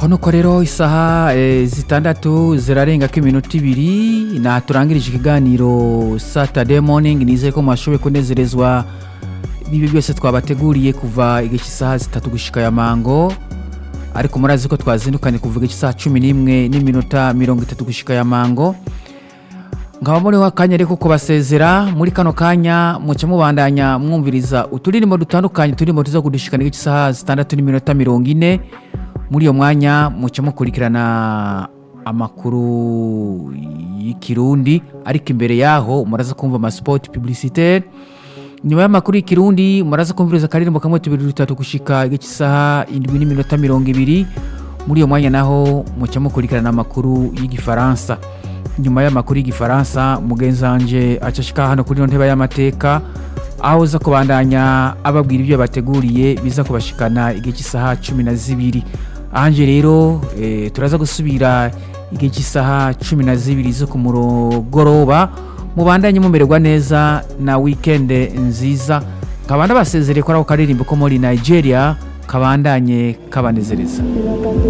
nuko nuko rero isaha eh, zitandatu zirarengako iminota ibiri na turangirije ikiganiro saturday morning nizeye ko mwashoboye kunezerezwa n'ibi byose twabateguriye kuva igihe cy'isaha zitatu gushika ya mango ariko murazi ko twazindukanye kuva igihe cy'isaha cumi n'imwe n'iminota mirongo itatu gushika ya mango nkaba muriho akanya reko kubasezera muri kano kanya muce mubandanya mwumviriza uturirimbo dutandukanye turimo tuza kudushikana igice isaha zitandatu n'iminota mirongo ine muri iyo mwanya muce mukurikirana amakuru y'ikirundi ariko imbere yaho muraza kumva amasipoti publicitaire nyuma y'amakuru y'ikirundi muraza kumviriza akaririmbo kamwe tubiri dutatu gushika igice isaha indwi n'iminota mirongo ibiri muri iyo mwanya naho muce mukurikirana amakuru y'igifaransa nyuma y'amakuru y'igifaransa mugenzi wanje acashika hano kuri ino ntebe y'amateka aho uza kubandanya ababwira ibyo bateguriye biza kubashikana igihe cy'isaha cumi na zibiri ahanje rero eh, turaza gusubira igihe cy'isaha cumi na zibiri zo ku mugoroba mubandanye mumererwa neza na wikende nziza kabanda basezereye ko ari ako karirimbo ko muri nigeria kabandanye kabanezereza